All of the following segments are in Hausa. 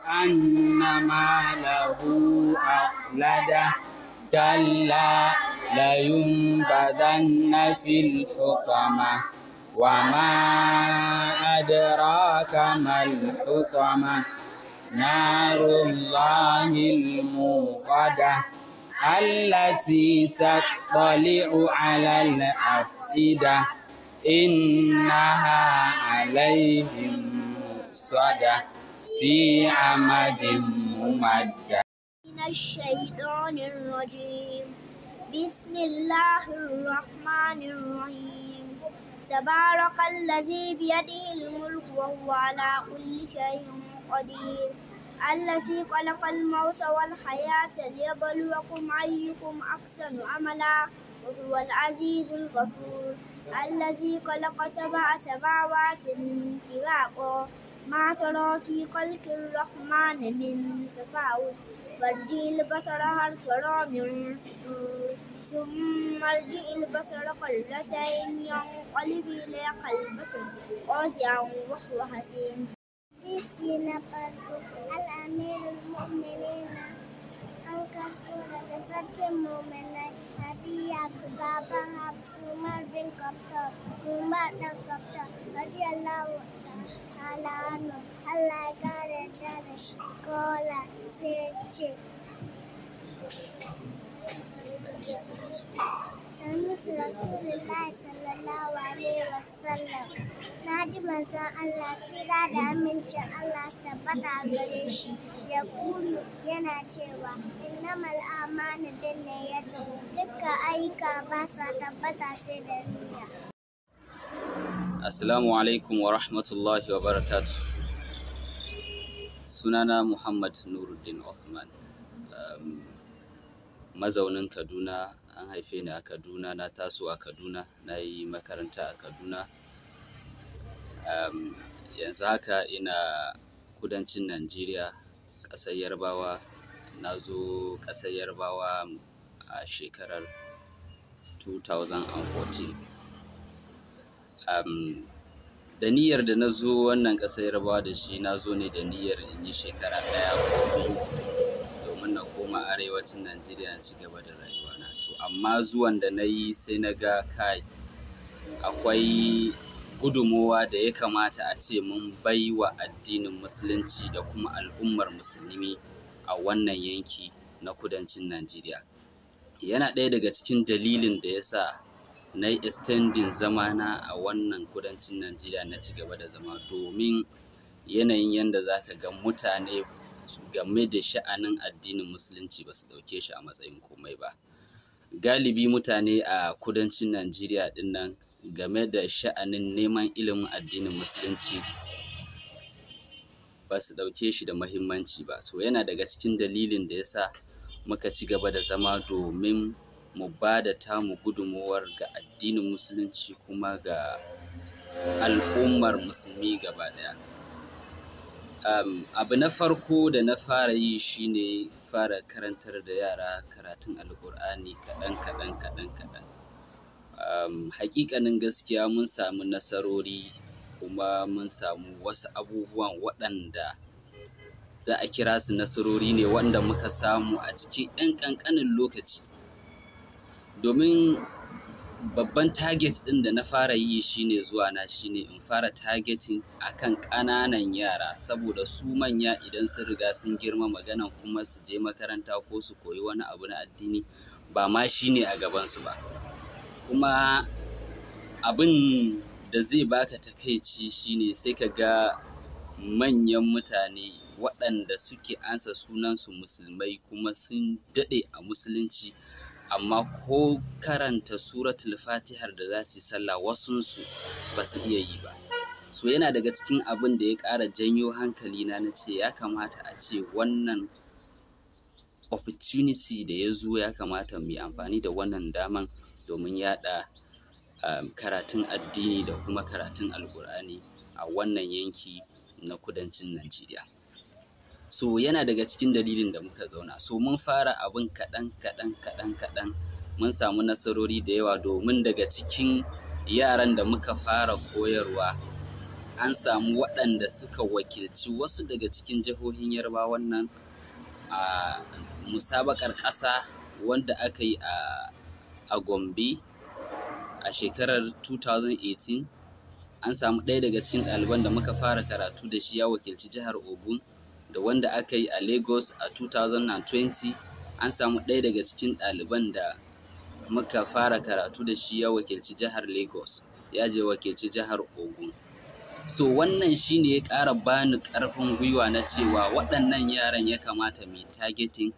أن ماله أخلده كلا لينبذن في الحطمة وما أدراك ما الحطمة نار الله الموقدة التي تطلع على الأفئدة إنها عليهم مؤصدة في عمد ممدد من الشيطان الرجيم بسم الله الرحمن الرحيم تبارك الذي بيده الملك وهو على كل شيء قدير الذي خلق الموت والحياة ليبلوكم أيكم أحسن عملا وهو العزيز الغفور الذي خلق سبع سماوات طباقا ما ترى في خلق الرحمن من تفاوت فارجع البصر هل ترى من فطور ثم ارجع البصر قلتين ينقلب إليك البصر خاسئا وهو حسين Hadisi na farko al'amirul mu'minina an karɓo daga sarkin mu'minai Hadiya baban Hafsu Umar bin Khattab Umar dan Khattab radiyallahu ta'ala anhu Allah ya kare ta da shi kola sai ya ce Samitu Rasulullahi sallallahu alaihi wasallam na ji manzon Allah tsira da amincin Allah su tabbata a gare shi ya kulu yana cewa innamal amanu bin niyyati dukkan ayyuka ba sa tabbata sai da niyya Assalamu alaikum wa rahmatullahi wa barakatu. Sunana Muhammad Nuruddin Othman. Um, mazaunin Kaduna, an haife ni a Kaduna, na taso a Kaduna, na yi makaranta a Kaduna. Um, yanzu haka ina kudancin Najeriya, ƙasar Yarbawa. Na zo ƙasar Yarbawa a shekarar 2014. um, da niyyar da na zo wannan ƙasar yarbawa da shi na zo ne da niyyar in yi shekara ɗaya ko biyu domin na koma arewacin najeriya na ci gaba da rayuwana to amma zuwan da na yi sai na ga kai akwai gudunmowa da ya kamata a ce mun bai wa addinin musulunci da kuma al'ummar musulmi a wannan yanki na kudancin najeriya yana ɗaya daga cikin dalilin da ya sa na yi extending zamana a wannan kudancin najeriya na ci gaba da zama domin yanayin yadda za ka ga mutane game da sha'anin addinin musulunci ba su ɗauke shi a matsayin komai ba galibi mutane a kudancin najeriya ɗin nan game da sha'anin neman ilimin addinin musulunci ba su ɗauke shi da mahimmanci ba to yana daga cikin dalilin da ya sa muka ci gaba da zama domin mu ba da tamu gudunmowar ga addinin musulunci kuma ga al'ummar musulmi gaba ɗaya um, abu na farko da na fara yi shine fara karantar da yara karatun alkur'ani kaɗan kaɗan kaɗan kaɗan um, hakikanin gaskiya mun samu nasarori kuma mun samu wasu abubuwan waɗanda za a kira su nasarori ne wanda muka samu a cikin 'yan ƙanƙanin lokaci domin babban target ɗin da na fara yi shine zuwa na shine in fara targeting akan ƙananan yara saboda su manya idan sun riga sun girma magana kuma su je makaranta ko su koyi wani abu na addini ba ma shine a gabansu ba kuma abin da zai baka takaici shine sai ka ga manyan mutane waɗanda suke ansa sunansu musulmai kuma sun daɗe a musulunci amma ko karanta suratul fatihar da za su yi sallah wasunsu ba su iya yi ba so yana daga cikin abin da ya ƙara janyo hankali na na ce ya kamata a ce wannan opportunity da ya zo ya kamata mu yi amfani da wannan daman domin yaɗa um, karatun addini da kuma karatun alkur'ani a wannan yanki na kudancin najeriya so yana daga cikin dalilin da muka zauna so mun fara abin kaɗan kaɗan kaɗan kaɗan mun samu nasarori da yawa domin daga cikin yaran da muka fara koyarwa an samu waɗanda suka wakilci wasu daga cikin jihohin yarbawan nan a musabakar ƙasa wanda aka yi a gombe a shekarar 2018 an samu ɗaya daga cikin ɗaliban da muka fara karatu da shi ya wakilci jihar ogun da wanda aka yi a lagos a 2020 an samu ɗaya daga cikin ɗaliban da muka fara karatu da shi ya wakilci jihar lagos ya je wakilci jihar ogun so wannan shine ya ƙara bani ƙarfin gwiwa na cewa waɗannan yaran ya kamata mai targeting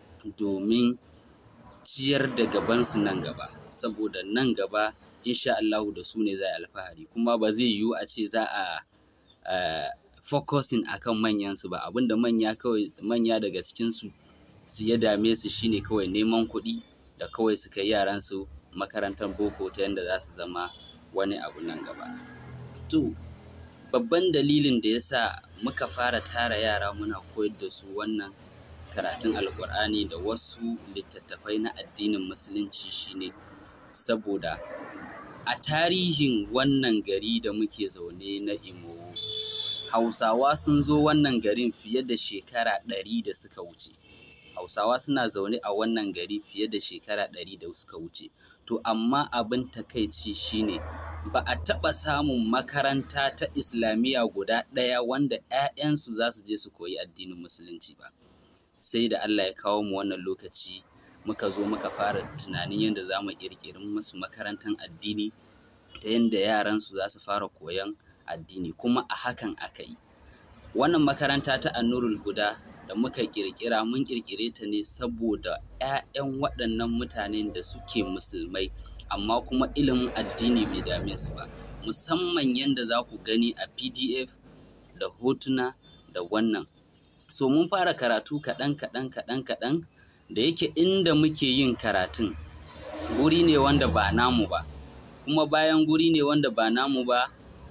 domin ciyar da gabansu nan gaba saboda nan gaba insha Allahu da su ne za a alfahari kuma ba zai yiwu a ce za a uh, focusing akan manyansu ba abinda manya kawai manya daga cikinsu su ya dame su shine kawai neman kuɗi da kawai su kai yaransu makarantar boko ta yadda za su zama wani abu nan gaba to babban dalilin da ya sa muka fara tara yara muna koyar da su wannan karatun alkur'ani da wasu littattafai na addinin musulunci shine saboda a tarihin wannan gari da muke zaune na imo hausawa sun zo wannan garin fiye da shekara ɗari da suka wuce hausawa suna zaune a wannan gari fiye da shekara ɗari da suka wuce to amma abin takaici shine ba a taɓa samun makaranta ta islamiyya guda ɗaya wanda 'ya'yansu za su je su koyi addinin musulunci ba sai da allah ya kawo mu wannan lokaci muka zo muka fara tunanin yadda za mu ƙirƙiri musu makarantar addini ta yadda yaransu za su fara koyon addini kuma a hakan aka yi wannan makaranta ta annurul guda da muka ƙirƙira mun ƙirƙire ta ne saboda 'ya'yan waɗannan mutanen da suke musulmai amma kuma ilimin addini bai dame su ba musamman yadda za ku gani a pdf da hotuna da wannan so mun fara karatu kaɗan kaɗan kaɗan kaɗan da yake inda muke yin karatun guri ne wanda ba namu ba kuma bayan guri ne wanda ba namu ba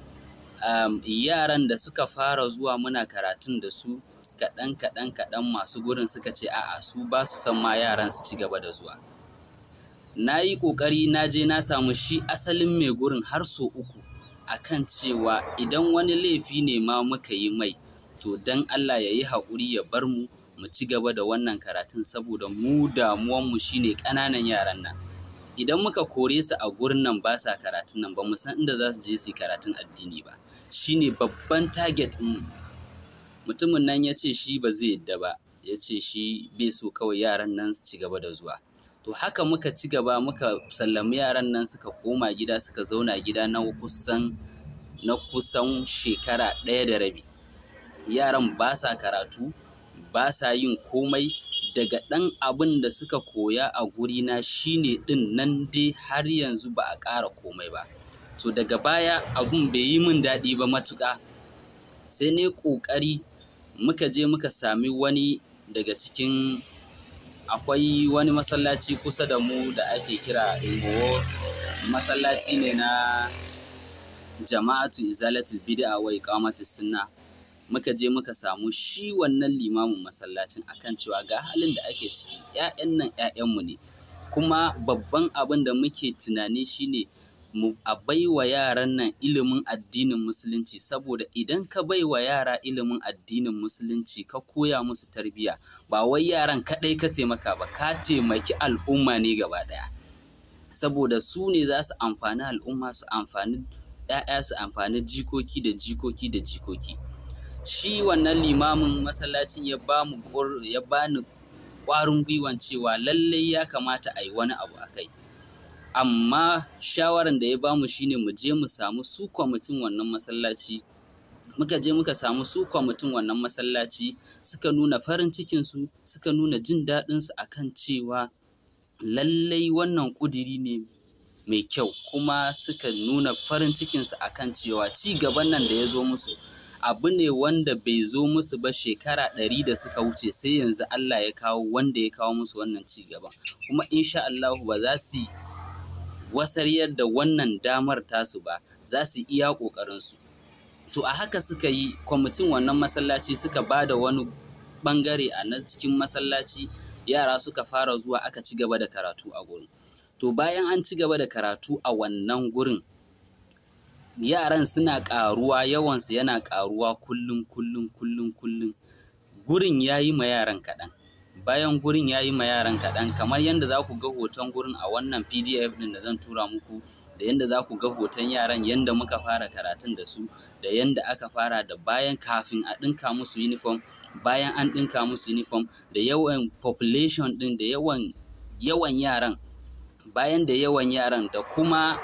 um, yaran da suka fara zuwa muna karatun da su kaɗan kaɗan kaɗan masu gurin suka ce a'a su ba su san ma yaran su ci gaba da zuwa na yi ƙoƙari na je na samu shi asalin mai gurin har so uku akan cewa idan wani laifi ne ma muka yi mai to dan Allah ya yi haƙuri ya bar mu mu ci gaba da wannan karatun saboda mu damuwanmu shine ƙananan yaran nan idan muka kore su a gurin nan ba sa karatun nan ba mu san inda za su je su karatun addini ba shine babban target mu mutumin nan ya ce shi ba zai yadda ba ya ce shi bai so kawai yaran nan su ci gaba da zuwa to haka muka ci gaba muka sallami yaran nan suka koma gida suka zauna gida na kusan na kusan shekara ɗaya da rabi yaran ba sa karatu ba sa yin komai daga ɗan abin da suka koya a gurina shine ɗin nan dai har yanzu ba a ƙara komai ba to daga baya abun bai yi min daɗi ba matuƙa sai ne ƙoƙari muka je muka sami wani daga cikin akwai wani masallaci kusa da mu da ake kira Imowo masallaci ne na jama'atu izalatul bid'a wa iqamatus sunna muka je muka samu shi wannan limamin masallacin akan cewa ga halin da ake ciki ƴaƴan nan ƴaƴanmu ne kuma babban abin da muke tunani shine mu a baiwa yaran nan ilimin addinin musulunci saboda idan ka baiwa yara ilimin addinin musulunci ka koya musu tarbiyya ba wai yaran kaɗai ka taimaka ba ka taimaki al'umma ne gaba ɗaya saboda su ne za su amfani al'umma su amfani ‘ya'ya su amfani jikoki da jikoki da jikoki shi wannan limamin masallacin ya ba mu ya bani ƙwarin gwiwan cewa lallai ya kamata a yi wani abu a kai amma shawaran da ya bamu shine mu je mu samu su kwamitin wannan masallaci muka je muka samu su kwamitin wannan masallaci suka nuna farin cikinsu suka nuna jin daɗinsu akan cewa lallai wannan ƙudiri ne mai kyau kuma suka nuna farin cikinsu akan cewa ci gaban nan da ya zo musu abu ne wanda bai zo musu ba shekara ɗari da suka wuce sai yanzu Allah ya kawo wanda ya kawo musu wannan ci gaban kuma insha Allah ba za su wasaryar da wannan damar tasu ba za su iya ƙoƙarinsu to a haka suka yi kwamitin wannan masallaci suka ba da wani ɓangare a nan cikin masallaci yara suka fara zuwa aka ci gaba da karatu a gurin to bayan an ci gaba da karatu a wannan gurin yaran suna ƙaruwa yawansu yana ƙaruwa kullum kullum kullum kullum gurin ya yi ma yaran kaɗan bayan gurin ya yi ma yaran kaɗan kamar yadda za ku ga hoton gurin a wannan pdf ɗin da zan tura muku da yadda za ku ga hoton yaran yadda muka fara karatun da su da yadda aka fara da bayan kafin a ɗinka musu uniform bayan an ɗinka musu uniform da yawan population ɗin da yawan yawan yaran bayan da yawan yaran da kuma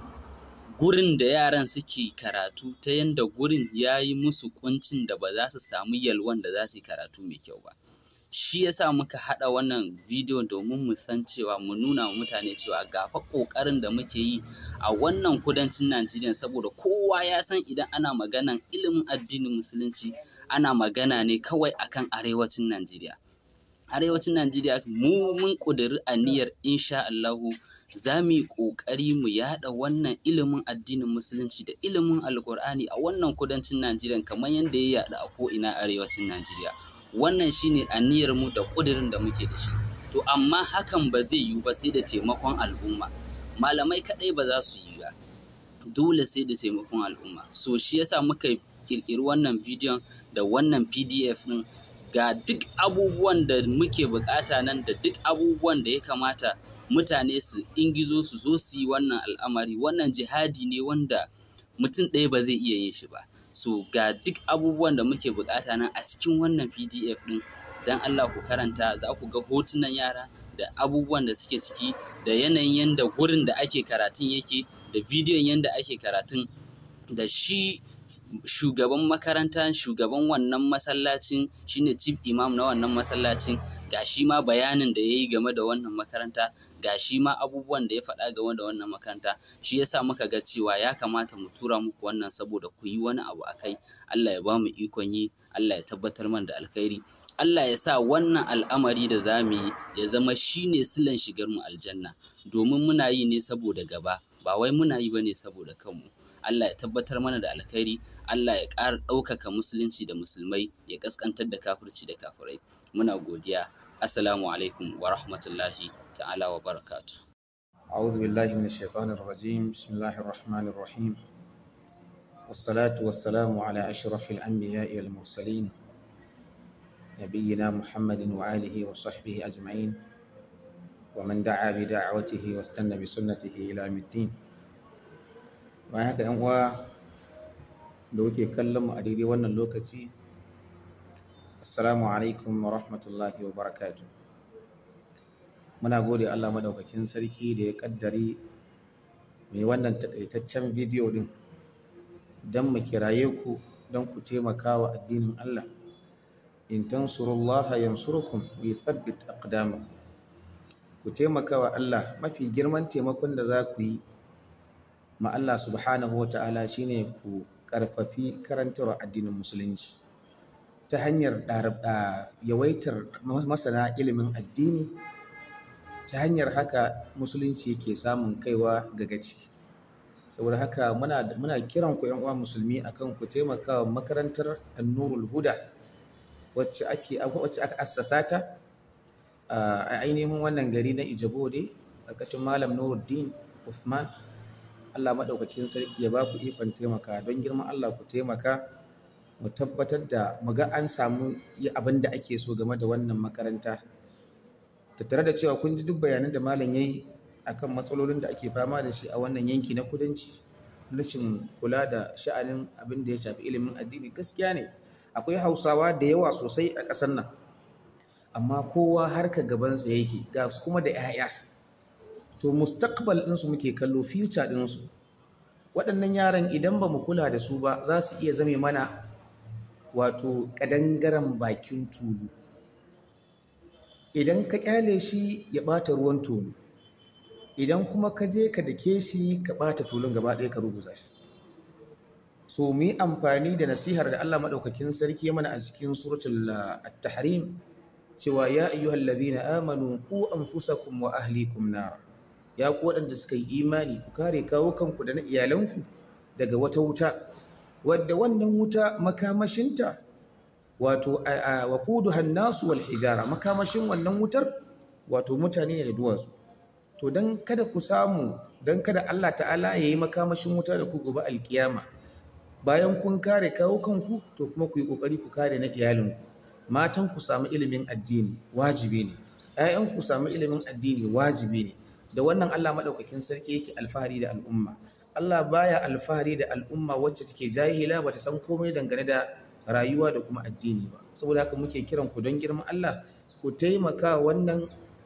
gurin da yaran suke karatu ta yadda gurin ya yi musu kuncin da ba za su samu yalwan da za su yi karatu mai kyau ba shi yasa muka haɗa wannan bidiyo domin mu san cewa mu nuna wa mutane cewa ga fa ƙoƙarin da muke yi a wannan kudancin Najeriya saboda kowa ya san idan ana maganan ilimin addinin musulunci ana magana ne kawai akan arewacin Najeriya arewacin Najeriya mu mun ƙudiri aniyar insha Allahu za mu yi ƙoƙari mu yaɗa wannan ilimin addinin musulunci da ilimin alkur'ani a wannan kudancin Najeriya kamar yadda ya yaɗu a ko'ina arewacin Najeriya wannan shine aniyar mu da ƙudirin da muke da shi to amma hakan ba zai yiwu ba sai da taimakon al'umma malamai kaɗai ba za su yi ba dole sai da taimakon al'umma so shi yasa muka ƙirƙiri wannan bidiyon da wannan pdf ɗin ga duk abubuwan da muke buƙata nan da duk abubuwan da ya kamata mutane su ingizo su zo su yi wannan al'amari wannan jihadi ne wanda mutum ɗaya ba zai iya yin shi ba so ga duk abubuwan da muke bukata nan a cikin wannan pdf ɗin don allah ku karanta za ku ga hotunan yara da abubuwan da suke ciki da yanayin yadda gurin da ake karatun yake da bidiyon yadda ake karatun da shi shugaban makaranta shugaban wannan masallacin shine chief imam na wannan masallacin ga shi ma bayanin da ya yi game da wannan makaranta ga shi ma abubuwan da ya faɗa game da wannan makaranta shi yasa muka ga cewa ya kamata mu tura muku wannan saboda ku yi wani abu a kai Allah ya ba mu ikon yi Allah ya tabbatar man da alkhairi Allah ya sa wannan al'amari da za mu yi ya zama shi ne silan shigar mu aljanna domin muna yi ne saboda gaba ba wai muna yi ba ne saboda kanmu Allah ya tabbatar mana da alkhairi Allah ya ƙara ɗaukaka musulunci da musulmai ya ƙasƙantar da kafirci da kafirai muna godiya assalamu alaikum wa rahmatullahi ta'ala wa barakatu أعوذ بالله من الشيطان الرجيم بسم الله الرحمن الرحيم والصلاة والسلام على أشرف الأنبياء والمرسلين نبينا محمد وآله وصحبه أجمعين ومن دعا بدعوته واستنى بسنته إلى يوم الدين وهكذا أنواع da kuke kallon mu a daidai wannan lokaci assalamu alaikum wa rahmatullahi wa barakatu muna gode allah madaukakin sarki da ya kaddari mai wannan takaitaccen bidiyo din don mu kiraye ku don ku taimaka wa addinin allah in tansurullaha yansurkum wa yuthabbit aqdamakum ku taimaka wa allah mafi girman taimakon da za ku yi ma allah subhanahu wa ta'ala shine ku karfafi karantarwa addinin musulunci ta hanyar yawaitar masana ilimin addini ta hanyar haka musulunci yake samun kaiwa ga gaci saboda haka muna, muna kiran ku uwa musulmi akan ku taimaka wa makarantar annurul huda wacce ake wacce aka assasa ta a ainihin wannan gari na ijabode ƙarƙashin malam nuruddin uthman Allah maɗaukakin sarki ya ba ku ikon taimaka don girman Allah ku taimaka mu tabbatar da mu ga an samu yi abin da ake so game da wannan makaranta tattare da cewa kun ji duk bayanan da malam ya yi akan matsalolin da ake fama da shi a wannan yanki na kudanci rashin kula da sha'anin abin da ya shafi ilimin addini gaskiya ne akwai hausawa da yawa sosai a ƙasar nan amma kowa harka gabansa yake ga su kuma da 'ya'ya to mustaqbal ɗinsu muke kallo future ɗinsu waɗannan yaran idan ba mu kula da su ba za su iya zame mana wato ƙadangaren bakin tulu idan ka ƙyale shi ya ɓata ruwan tulu idan kuma ka je ka dake shi ka ɓata tulun gaba ɗaya ka ruguza shi so mu yi amfani da nasihar da Allah maɗaukakin sarki ya mana a cikin suratul at-tahrim cewa ya ayyuhal ladhina amanu qu anfusakum wa ahlikum nar ya ku waɗanda suka yi imani ku kare kawo kanku da na iyalanku daga wata wuta wadda wannan wuta makamashinta wato wa kudu hannasu wal hijara makamashin wannan wutar wato mutane ne da duwatsu to don kada ku samu don kada Allah ta'ala ya yi makamashin wuta da ku gobe alkiyama bayan kun kare kawo kanku to kuma ku yi kokari ku kare na iyalinku matan ku samu ilimin addini wajibi ne ƴaƴan ku samu ilimin addini wajibi ne da wannan Allah madaukakin sarki yake alfahari da al'umma Allah baya alfahari da al'umma wacce take jahila bata san komai dangane da rayuwa da kuma addini ba saboda haka muke kiran ku don girman Allah ku taimaka wannan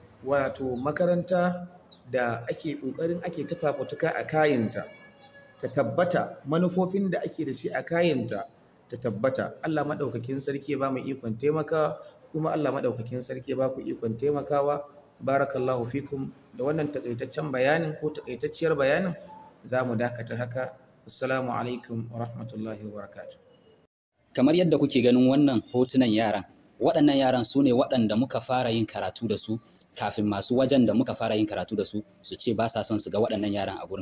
wato makaranta da ake kokarin ake tafafutuka a kayanta ta tabbata manufofin da ake da shi a kayanta ta tabbata Allah maɗaukakin sarki ba mu ikon taimakawa kuma Allah maɗaukakin sarki ba ku ikon taimakawa barakallahu fikum da wannan takaitaccen bayanin ko takaitacciyar bayanin za mu dakata haka assalamu alaikum wa rahmatullahi wa barakatuh kamar yadda kuke ganin wannan hotunan yaran waɗannan yaran su ne waɗanda muka fara yin karatu da su kafin masu wajen da muka fara yin karatu da su su ce ba sa son su ga waɗannan yaran a gurin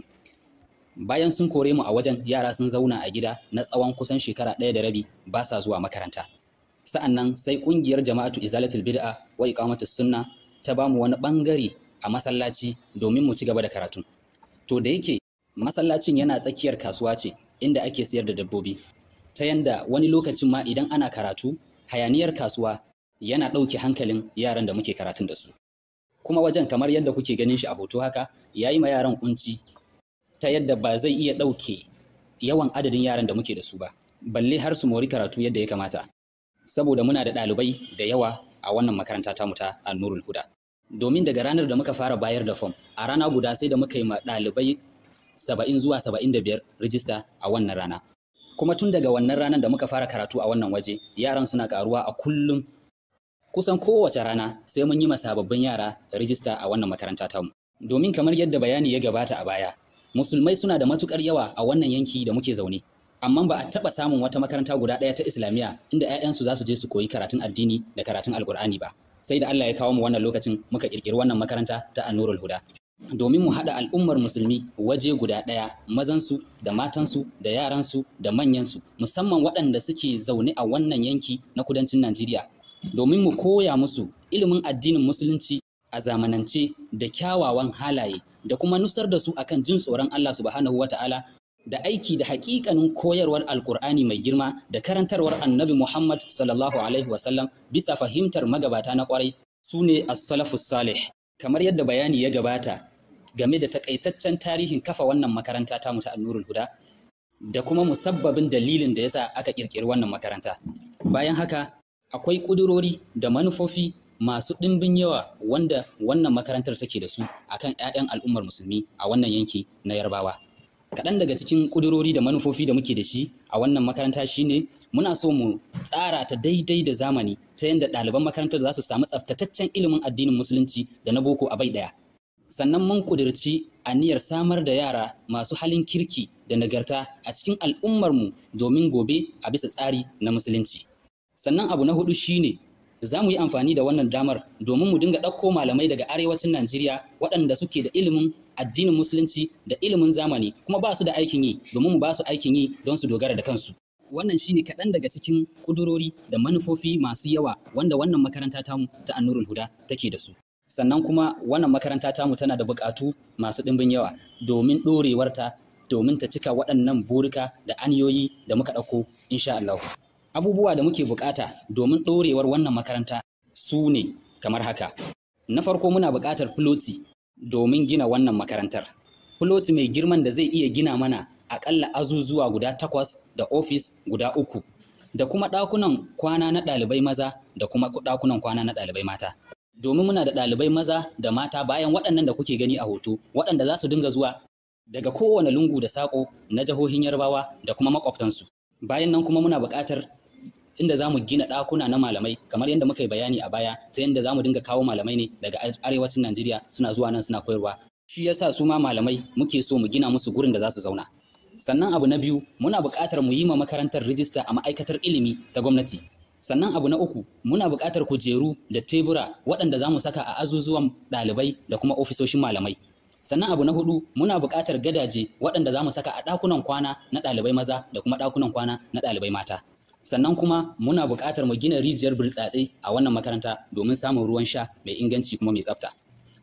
bayan sun kore mu a wajen yara sun zauna a gida na tsawon kusan shekara ɗaya da rabi ba sa zuwa makaranta sa'annan sai ƙungiyar jama'atu izalatul bid'a wa iqamatus sunna ta ba mu wani ɓangare a masallaci domin mu ci gaba da karatu to da yake masallacin yana tsakiyar kasuwa ce inda ake sayar da dabbobi ta yanda wani lokacin ma idan ana karatu hayaniyar kasuwa yana ɗauke hankalin yaran da muke karatun da su kuma wajen kamar yadda kuke ganin shi a hoto haka ya yi ma yaran kunci ta yadda ba zai iya ɗauke yawan adadin yaran da muke da su ba balle har su mori karatu yadda ya kamata saboda muna da ɗalibai da yawa a wannan makaranta ta mu ta Nurul Huda domin daga ranar da muka fara bayar da fom a rana guda sai da muka yi ma ɗalibai saba'in zuwa saba'in da biyar rijista a wannan rana kuma tun daga wannan ranar da muka fara karatu a wannan waje yaran suna karuwa a kullum kusan kowace rana sai mun yi ma sababbin yara rijista a wannan makaranta tamu domin kamar yadda bayani ya gabata a baya musulmai suna da matukar yawa a wannan yanki da muke zaune amma ba a taɓa samun wata makaranta guda ɗaya ta islamiyya inda 'ya'yansu za su je su koyi karatun addini da karatun alkur'ani ba sai da Allah ya kawo mu wannan lokacin muka kirkiri wannan makaranta ta Annurul Huda domin mu haɗa al'ummar musulmi waje guda ɗaya mazansu da matansu da yaransu da manyansu musamman waɗanda suke zaune a wannan yanki na kudancin Najeriya domin mu koya musu ilimin addinin musulunci a zamanance da kyawawan halaye da kuma nusar da su akan jin tsoron Allah subhanahu wata'ala da aiki da hakikanin koyarwar alkur'ani mai girma da karantarwar annabi Muhammad sallallahu alaihi wasallam bisa fahimtar magabata na kwarai su ne as-salafus salih kamar yadda bayani ya gabata game da takaitaccen tarihin kafa wannan makaranta ta muta annurul huda da kuma musabbabin dalilin da yasa aka kirkiri wannan makaranta bayan haka akwai ƙudurori da manufofi masu ɗimbin yawa wanda wannan makarantar take da su akan 'ya'yan al'ummar musulmi a wannan yanki na yarbawa kaɗan daga cikin ƙudurori da manufofi da muke da shi a wannan makaranta shine muna so mu tsara ta daidai da zamani ta yadda ɗaliban makarantar za su samu tsaftataccen ilimin addinin musulunci da na boko a bai ɗaya sannan mun ƙudurci aniyar samar da yara masu halin kirki da nagarta a cikin al'ummarmu domin gobe a bisa tsari na musulunci sannan abu na hudu shine za mu yi amfani da wannan damar domin mu dinga ɗauko malamai daga arewacin Najeriya waɗanda suke da ilimin addinin musulunci da ilimin zamani kuma ba su da aikin yi domin mu ba su aikin yi don su dogara da kansu. Wannan shine kaɗan daga cikin ƙudurori da manufofi masu yawa wanda wannan makaranta tamu ta Annurul Huda take da su. Sannan kuma wannan makaranta tamu tana da buƙatu masu ɗimbin yawa domin ɗorewarta domin ta cika waɗannan burika da aniyoyi da muka ɗauko insha Allah. abubuwa da muke bukata domin ɗorewar wannan makaranta su ne kamar haka. Na farko muna buƙatar filoti domin gina wannan makarantar. Filoti mai girman da zai iya gina mana aƙalla azuzuwa guda takwas da ofis guda uku, da kuma ɗakunan kwana na ɗalibai maza da kuma ɗakunan kwana na ɗalibai mata. Domin muna da ɗalibai maza da mata bayan waɗannan da kuke gani a hoto, waɗanda za su dinga zuwa daga kowane lungu da saƙo na jihohin Yarbawa da kuma maƙwabtansu. Bayan nan kuma muna buƙatar inda za mu gina ɗakuna na malamai kamar yadda muka yi bayani a baya ta yadda za mu dinga kawo malamai ne daga arewacin Najeriya suna zuwa nan suna koyarwa shi yasa su ma malamai muke so mu gina musu gurin da za su zauna sannan abu na biyu muna buƙatar mu yi ma makarantar rijista a ma'aikatar ilimi ta gwamnati sannan abu na uku muna buƙatar kujeru da tebura waɗanda za mu saka a azuzuwan ɗalibai da kuma ofisoshin malamai sannan abu na hudu muna buƙatar gadaje waɗanda za mu saka a ɗakunan kwana na ɗalibai maza da kuma ɗakunan kwana na ɗalibai mata sannan kuma muna buƙatar mu gina rijiyar burtsatse a wannan makaranta domin samun ruwan sha mai inganci kuma mai tsafta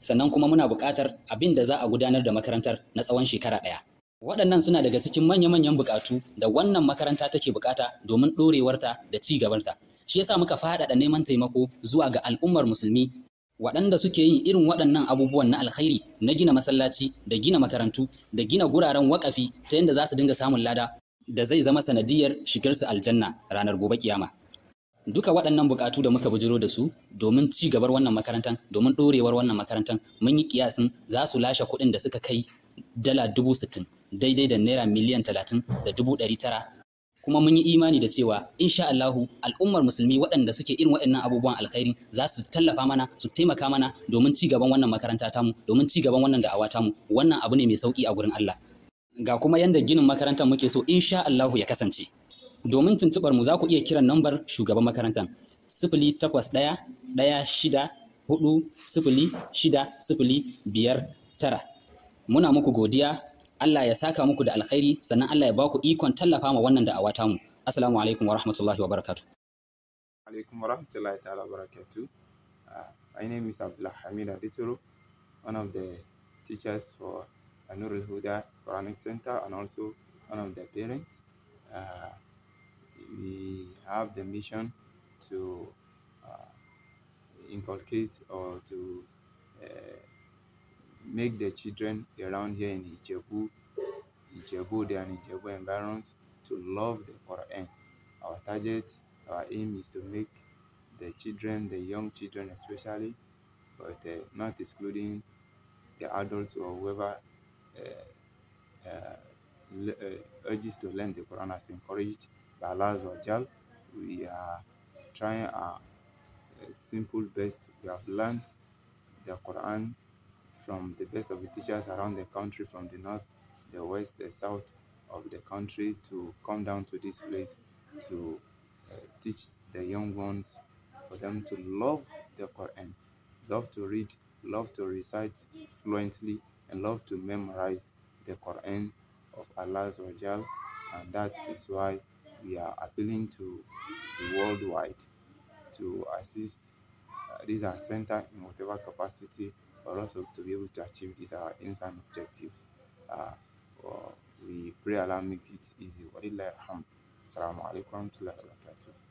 sannan kuma muna buƙatar abin da za a gudanar da makarantar na tsawon shekara ɗaya. Waɗannan suna daga cikin manya-manyan buƙatu da wannan makaranta take buƙata domin ɗorewarta da ci gabarta. Shi yasa muka faɗaɗa neman taimako zuwa ga al'ummar musulmi waɗanda suke yin irin waɗannan abubuwan na alkhairi na gina masallaci da gina makarantu da gina guraren waƙafi ta yadda za su dinga samun lada da zai zama sanadiyar shigarsu aljanna ranar gobe kiyama. Duka waɗannan buƙatu da muka bujiro da su domin ci gabar wannan makarantar domin ɗorewar wannan makarantar mun yi kiyasin za su lashe kuɗin da suka kai dala dubu sittin daidai da naira miliyan talatin da dubu ɗari tara kuma mun yi imani da cewa insha Allahu al'ummar musulmi waɗanda suke irin waɗannan abubuwan alkhairi za su tallafa mana su taimaka mana domin ci gaban wannan makaranta tamu domin ci gaban wannan da'awa tamu wannan abu ne mai sauki a gurin Allah ga kuma yanda ginin makarantar muke so insha Allahu ya kasance domin tuntubar mu za ku iya kiran nambar shugaban makarantar sifili takwas ɗaya ɗaya shida hudu sifili shida sifili biyar tara muna muku godiya Allah ya saka muku da alkhairi sannan Allah ya baku ikon tallafa ma wannan da'awa tamu assalamu alaikum wa rahmatullahi wa barakatuh alaikum wa rahmatullahi ta'ala wa barakatuh uh, my name is Abdullah Hamid Aditoro one of the teachers for Anurul Huda Quranic Center and also one of the parents uh, we have the mission to uh, inculcate or to uh, make the children around here in Ijebu, Ijebu and Ijebu environs to love the Quran. Our target, our aim is to make the children, the young children especially, but uh, not excluding the adults or whoever uh, uh, le- uh, urges to learn the Quran as encouraged by Allah Azawajal. We are trying our uh, simple best. We have learned the Quran from the best of the teachers around the country, from the north, the west, the south of the country, to come down to this place to uh, teach the young ones for them to love the Quran, love to read, love to recite fluently, and love to memorize the Quran of Allah Azawajal. And that is why we are appealing to the worldwide to assist uh, this our center in whatever capacity for us to be able to achieve these our aims and objectives. Uh, well, we pray Allah make it easy. Walillahi alhamd. Assalamu alaikum wa rahmatullahi wa barakatuh.